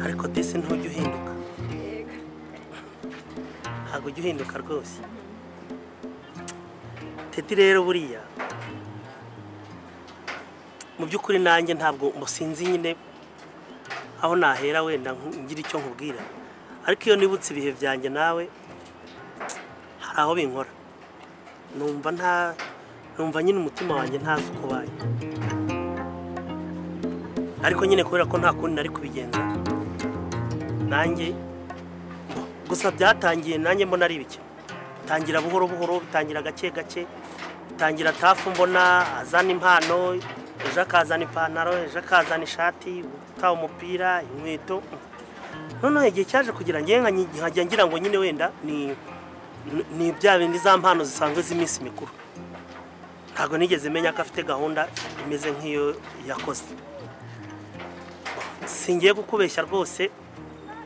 ariko desi ntujya uhinduka ntabwo ujya uhinduka rwose tedi rero buriya mu by'ukuri nanjye ntabwo musinzi nyine aho nahera wenda ngira icyo nkubwira ariko iyo nibutse ibihe byanjye nawe hari aho binkora numva nta numva nyine umutima wanjye ntazi uko ubaye ariko nyine kubera ko nta kundi nari kubigenza nanjye gusa byatangiye nanjye mbona ari ibiki bitangira buhoro buhoro bitangira gake gake bitangira tafu mbona azana impano ejo akazana ipantaro ejo akazana ishati utaha umupira inkweto noneho igihe cyaje kugira ngo nkajya ngira ngo nyine wenda ni ni bya bindi za mpano zisanzwe z'iminsi mikuru ntabwo nigeze menya ko afite gahunda imeze nk'iyo yakoze singiye kukubeshya rwose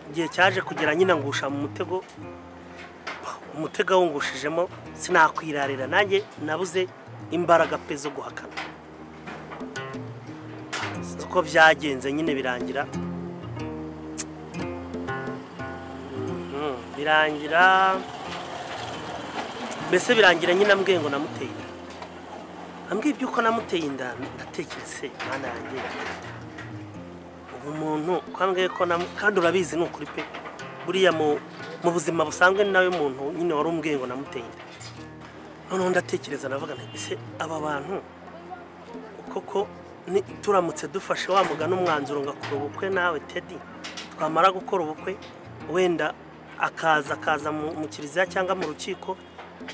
igihe cyaje kugira nyine ngusha mu mutego umutego awungushijemo sinakwirarira nanjye nabuze imbaraga pe zo guhakana uko byagenze nyine birangira Mhm, birangira mbese birangira nyine ambwiye ngo namuteye inda ambwiye iby'uko namuteye inda ndatekereze mwana yanjye ubu muntu kwambwiye ko namu- kandi urabizi ni ukuri pe buriya mu mu buzima busanzwe ni nawe muntu nyine wari umbwiye ngo namuteye inda noneho ndatekereza navuga nti ese aba bantu koko ni- turamutse dufashe wa mugani umwanzuro ngo akora ubukwe nawe tedi twamara gukora ubukwe wenda akaza akaza mu mu kiliziya cyangwa mu rukiko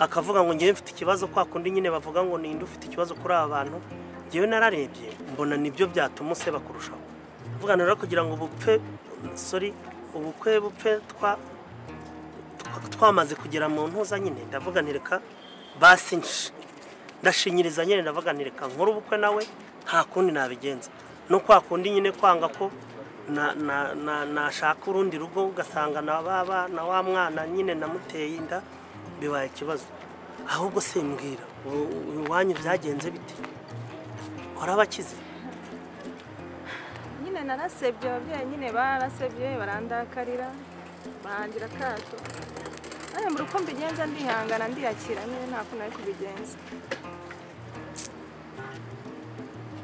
akavuga ngo ngewe mfite ikibazo kwa kundi nyine bavuga ngo ninde ufite ikibazo kuri aba bantu ngewe nararebye mbona nibyo byatuma useba kurushaho kuvuga rero kugira ngo ubupfe sorry ubukwe bupfe twa twa- twamaze kugera mu ntuza nyine ndavuga nti reka basi nsh- ndashinyiriza nyine ndavuga nti reka nkore ubukwe nawe nta kundi nabigenza no kwa kundi nyine kwanga ko na- na- na- nashaka urundi rugo ugasanga na ba bana wa mwana nyine namuteye inda bibaye ikibazo ahubwo simbwira u- u- iwanyu byagenze bite warabakize nyine narasebye ababyeyi nyine barasebye barandakarira barangira akato nawe mbura uko mbigenza ndihangana ndiyakira nyine nta kuntu nari kubigenza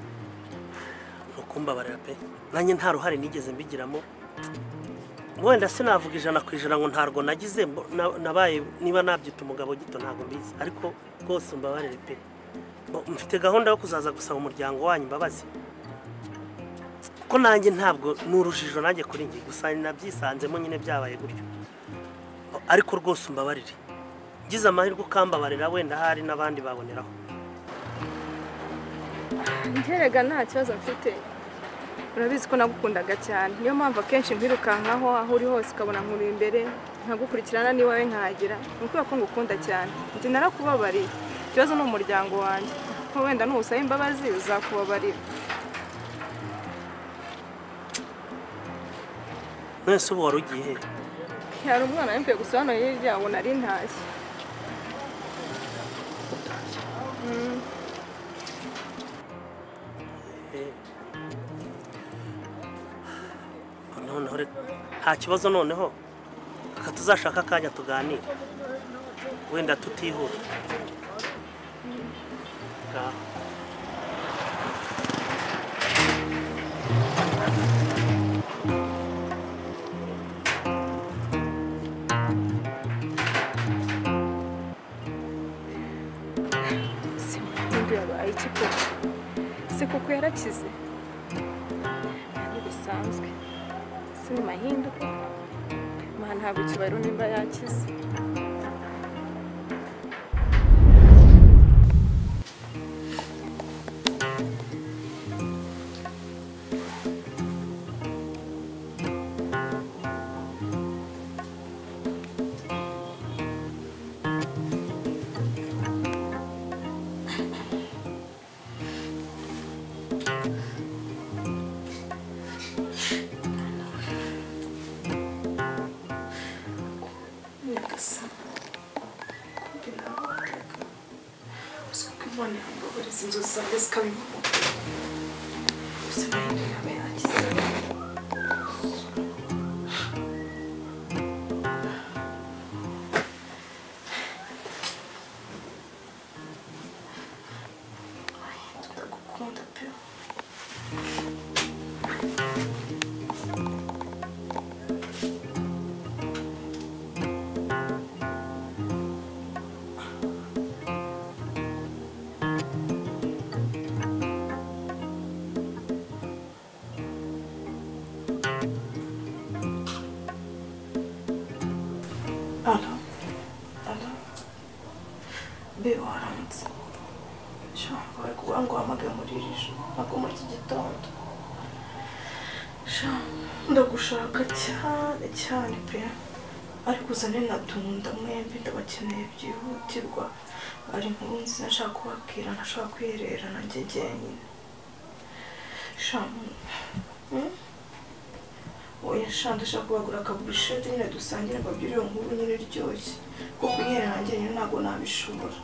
ni ukumbabarira pe nanjye nta ruhare nigeze mbigiramo wenda sinavuga ijana ku ijana ngo ntarwo nagize mbo- na- nabaye niba nabyita umugabo gito ntabwo mbizi ariko rwose mbabarire pe Bo- mfite gahunda yo kuzaza gusaba umuryango wanyu imbabazi ko nanjye ntabwo ni urujijo nanjye kuri njye gusa nabyisanzemo nyine byabaye gutyo ariko rwose umbabarire ngize amahirwe ukambabarira wenda hari n'abandi baboneraho ngerega nta kibazo mfite urabizi ko nagukundaga cyane niyo mpamvu akenshi mbirukankaho aho uri hose ukabona nkuri imbere nkagukurikirana n'iwawe nkahagera ni ukubera ko ngukunda cyane njye narakubabariye ikibazo ni umuryango wanjye ko wenda nusaba imbabazi uzakubabarira mwese ubu wari ugiye hehe hari umwana wempuye gusa hano hirya ngo nari ntashye noneho reka nta kibazo noneho reka tuzashaka akanya tuganire wenda tutihura Ngaho. se undi yabaye iki koko se koko yarakize ntibisanzwe se ni mahinduka mwana ntabwo kibayeho nimba yakize Thank you. ara ara mbe waramutse shamba bari kuvuga ngo uhamagare muri iri joro ntabwo muri iki gitondo shamba ndagushaka cyane cyane pe ariko uzane na tunda mwembi ndabakeneye byihutirwa ari inkuru nziza nshaka kubabwira ntashobora kwiherera nanjye jyenyine shamba hmm? oya shanda ushaka kubagura akaburushete nyine dusangire mbabwire iyo nkuru nyine iryoshye kuko kwiherera nanjye nyine ntabwo nabishobora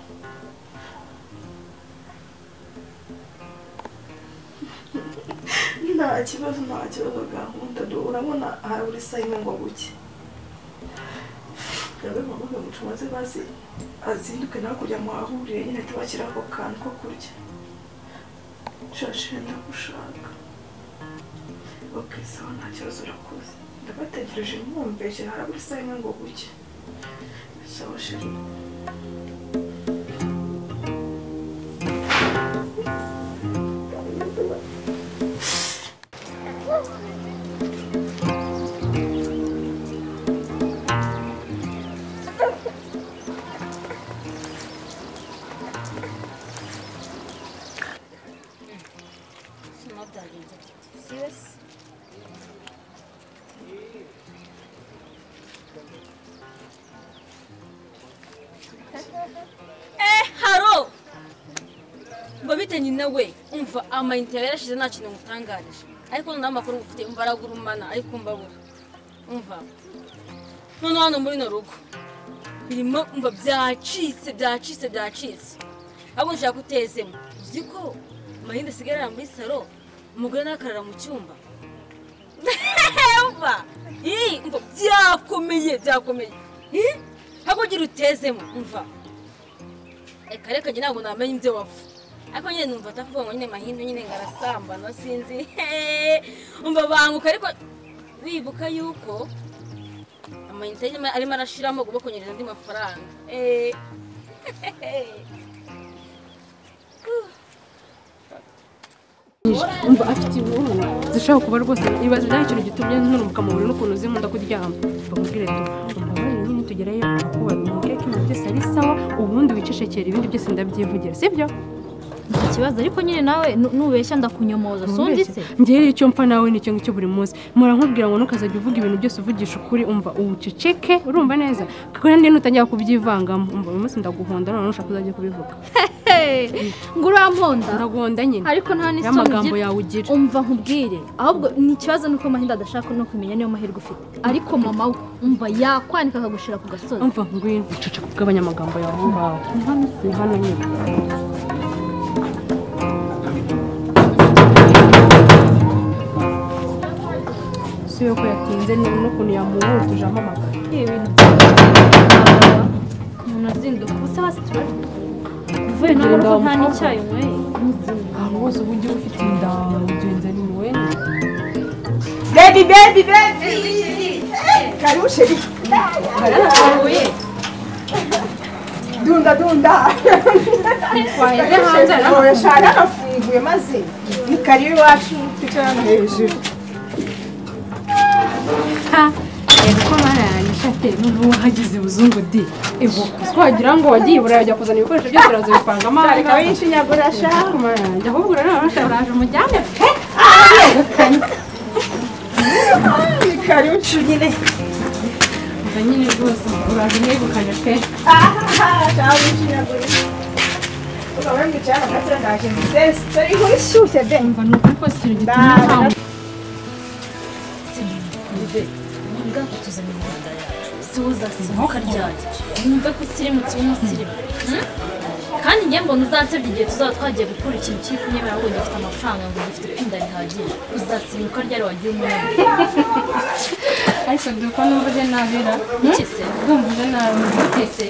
nta kibazo nta kibazo gahunda urabona harabura isaha imwe ngo buke gabe mama gamuca maze bazi azinduke nawe kujya muhahurire nyine tubashyira ako kantu ko kurya shashe ndagushaka oke sawa nta kibazo urakoze ndabategereje mwumveshe harabura isaha imwe ngo buke sawa sheri Serious? Eh, haro! Ngo bite nyina we, umva amayinite yarashize nta kintu ngutangarije. Ariko noneho amakuru ngufite umva aragurumana, ariko mbabura. Umva. Noneho hano muri no rugo. Birimo umva byacitse, byacitse, byacitse. Ahubwo nshaka utezemo. Uzi ko amayinite asigarira muri saro, umugore nakarara mu cyumba. Umva! Ih, umva byakomeye, byakomeye. Ih, ahubwo gira utezemo, umva. reka reka njye ntabwo namenya ibyo wapfa ariko nyine numva atavuga ngo nyine mahindu nyine ngarasambana sinzi hehe umva banguka ariko wibuka yuko amayinite arimo- arimo arashiramo ugomba kongera andi mafaranga Eh. umva afite ibihumbi zishobora kuba rwose ibibazo bya ikintu gitumye ntunuka mu buriri n'ukuntu zimunda kuryama bamubwire ngo umubare nyine tugerayo akubaye umuke ibintu byose ari sawa ubundi wicecekera ibindi byose ndabyivugira sibyo nta kibazo ariko nyine nawe nu- nubeshya ndakunyomoza sundi se ngewe rero icyo mpfa nawe ni icyo ngicyo buri munsi muramubwira ngo ntukazajya uvuga ibintu byose uvugisha ukuri umva ubuceceke urumva neza kuko nanjye nutangira kubyivangamo umva uyu munsi ndaguhonda none ushaka uzajye kubivuga ngo uramponda ndaguhonda nyine ariko nta rero n'isoni amagambo ugira yawe ugira umva nkubwire ahubwo ni ikibazo nuko mahinda adashaka no kumenya niyo mahirwe ufite ariko mama we umva yakwanika akagushira ku gasozi umva ngwino uceceka ugabanya amagambo yawe aho ngaho ni hano nyine si yo ko yatinze ni n'ukuntu yamuhutuje ampamagara Ni ibintu bya- umuntu azinduka ubuse basi tubare uvuye no mu rugo nta n'icyayi unyweye ahantu hose uba ugiye ufite inda mugenzi ni wowe Baby, baby, baby! Karibu sheri. Dunda, dunda. twaheze hanze hariho Shari arafunguye maze ni karibu iwacu twicara hano hejuru. reba ko mara yanisha ate noneho wahagize ibuzungu di ibuko wagira ngo wagiye i burayi ajya kuzana ibikoresho byose arazibipanga amahanga Ariko w'inshinyagura shari. ariko mara yanjye ahubwo rero urashaka umujyane pe Ni karibu cu nyine. ubwo nyine rwose uraje mwegukanye pe Aha, shari w'inshinyagura. Ukaba wemba icyana gatera ndaje mutesi. Dore inkuru ishyushye de. umva ni ukuri kose ikintu gituma Bye. ntawe ubwato tuzanye mu rwanda yacu si uzasimuka ryacyo wumve ko usirimutse uba umusirimu Hmm? kandi njye mbona uzansebya igihe tuzaba twagiye gukora ikintu kiri kunyemera ahubwo gifite amafaranga ngo gifite kwinda rihagije uzasimuka ryari wagiye umunani ariko dore ko numva uje nabera iki se ndumva uje nabi ese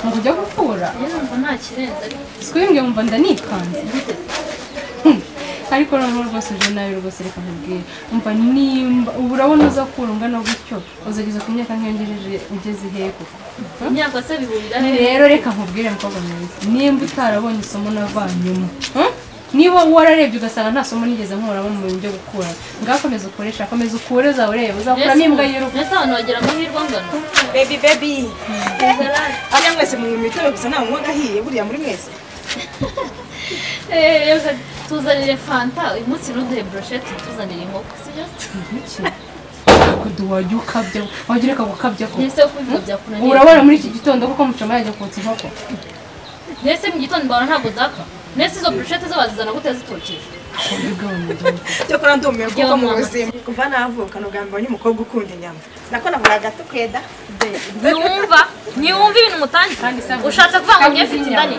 ngo ujya gukura njye numva nta kirenze ariko twimbwe wumva ndanikanze ariko noneho rwose uje nabi rwose reka nkubwire umva nimba ubu urabona uza kurungana gutyo uzageza ku myaka nk'iyo ngejeje ugeze ihe koko imyaka se bihurira he rero reka nkubwire mukobwa mwiza nimba utarabonye isomo navanyemo huh? niba wararebye ugasanga nta somo nigeze nkuramo mu byo gukura ngakomeza ukoresha akomeza ukure uzaba ureba uzakuramo imbwa yiruka mbese abantu bagira amahirwe angana bebi bebi ariya mwese mu mitobe gusa nta munywa gahiye buriya muri mwese Eh, reka tuzanire fanta uyu munsi ntuduhe broshete tuzanire inkoko sibyo kudu wajya ukabya wajya ureka gukabya ko mbese kuko ibintu byakunaniye urabona muri iki gitondo kuko mucoma yajya kotsa inkoko mbese mu gitondo mbona ntabwo zaka mbese izo broshete zo bazizana gute zitokeye cyakora ndumiwe kuko Yo, mu mama. buzima kuva navuka n'ubwa mbere mbonye umukobwa ukunda inyama nako nahoraga tukweda ntiwumva ntiwumva ibintu mutangiye Kandi sawa. ushatse kuvuga ngo Kandi njyewe mfite izi inda nyama.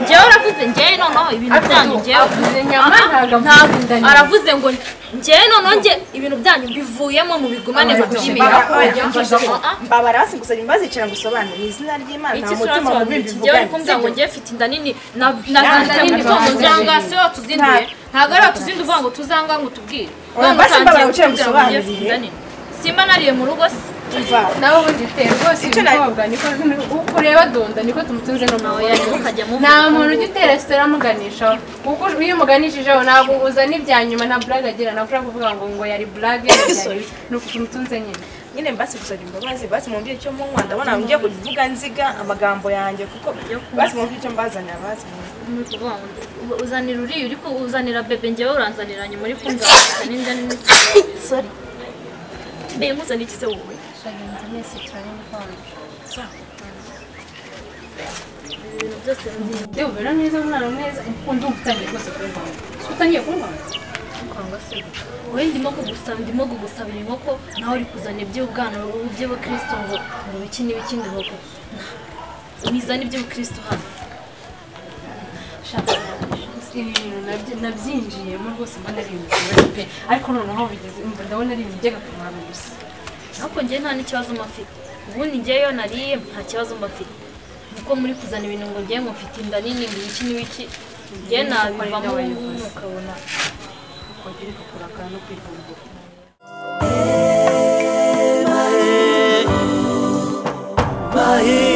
nini njyewe uravuze njyewe noneho ibintu byanyu njyewe avuze nyama Aha, ntabwo ntabwo. avuze inda nyuma aravuze ngo njyewe noneho njye ibintu byanyu bivuyemo mu bigumane mbabara mubyimira oya, mbabara hasi gusa bazicira ngo usobanure ni izina ry'imana nta iki mutima sura mubi njyewe uri kumbwira ngo bivuganye njyewe mfite inda nini nazanitse nini umutungo bavuze. uzanga si wo tuzinduye ntabwo ari wo tuzinduye uvuga ngo tuzanga ngo tubwire None basi utangiye mbabara uciye kumbwira ngo njyewe mfite gusobanurire. inda nini simba nariye mu rugo si Umva, nawe ubundi uteye rwose Icyo nari- umukobwa niko uko ureba donda niko tumutunze no mu Oya, rero ukajya mu- nta muntu ujya utera resitora amuganishaho kuko iyo umuganishijeho ntabwo uzana ibya nyuma nta burage agira ntabwo ushobora kuvuga ngo ngo yari burage ni uko tumutunze nyine nyine basi gusaba imbabazi basi mumbwire icyo munywa ndabona ngiye kuvuga nziga amagambo yanjye kuko basi mumbwire icyo mbazanira basi mumbwire. Ni ukuvuga ngo u- uzanira uriya uri ku- uzanira bebe njyewe uranzanira nyuma uri kumva n'inda nini sorry mbe muzana iki se wowe ibintu byose bigiye yewe ubera neza umwana mwiza ukunda umva utangiye rwose kurwara Ese utangiye kurwara kwanga se wowe ndimo kugusaba ndimo kugusabira inkoko nawe uri kuzana iby'ubwana by'abakristo ngo ngo biki n'ibiki ngo inkoko wizana iby'ubukristo hano shaka ibi bintu nabyo- nabyinjiyemo rwose mbona ari ibintu byiza pe ariko noneho bigeze umva ndabona ari ibintu by'agakamaro gusa ariko njyewe nta n'ikibazo mba mfite ubundi njyewe iyo nariye nta kibazo mba mfite nuko muri kuzana ibintu ngo njyewe ngo mfite inda nini ngo ibiki n'ibiki njyewe nabivamo ubu ngubu ukabona kongera ukakurakara no kwivumbura Mahe,